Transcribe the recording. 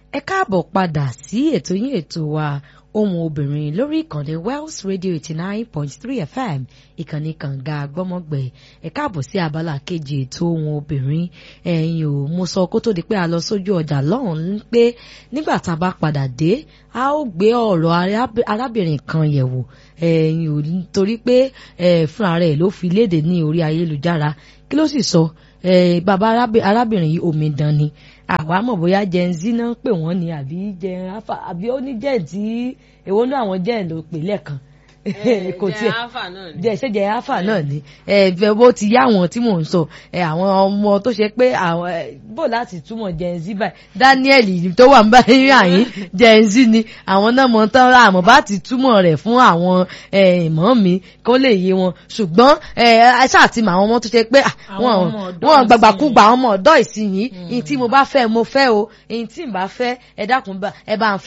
ẹ káàbọ̀ padà sí ètò yín ètò wa ohun obìnrin lórí ìkànnì Wells Radio eighty nine point three FM ìkànnì kànga gbọ́mọgbẹ̀ ẹ káàbọ̀ sí abala kejì ètò ohun obìnrin ẹ̀yin ò mo sọ kó tó di pé a lọ sójú ọjà lọ́hùn-ún pé nígbà tá a bá padà dé a ó gbé ọ̀rọ̀ arábìnrin kan yẹ̀wò ẹ̀yin ò torí pé fúnra rẹ̀ ló fi léde ní orí ayélujára kí ló sì sọ bàbá arábìnrin yìí omidan ni àwa mọ̀ bóyá gen z náà ń pè wọ́n ni àbí gen alpha àbí ó ní gen tí èwo ní àwọn gen ló pè lẹ́ẹ̀kan kò tiẹ̀ jẹ ṣe jẹ alpha náà ni ẹ bó ti yá àwọn tí mò ń sọ ẹ àwọn ọmọ tó ṣe pé àwọn bó láti túmọ̀ gen z báyìí Daniel tó wà ń báyìí àyín gen z ni àwọn náà mọ̀ tán ra àmọ́ bá ti túmọ̀ rẹ̀ fún àwọn ìmọ̀ mi kó lè yé wọn ṣùgbọ́n ẹ ṣáà ti mọ àwọn ọmọ tó ṣe pé wọn gbàgbàkúgbà àwọn ọmọ ọ̀dọ́ ìsinyìí ní tí mo bá fẹ́ mo fẹ́ o ní tí n bá fẹ́ ẹ dákun ẹ bá ń fẹ́.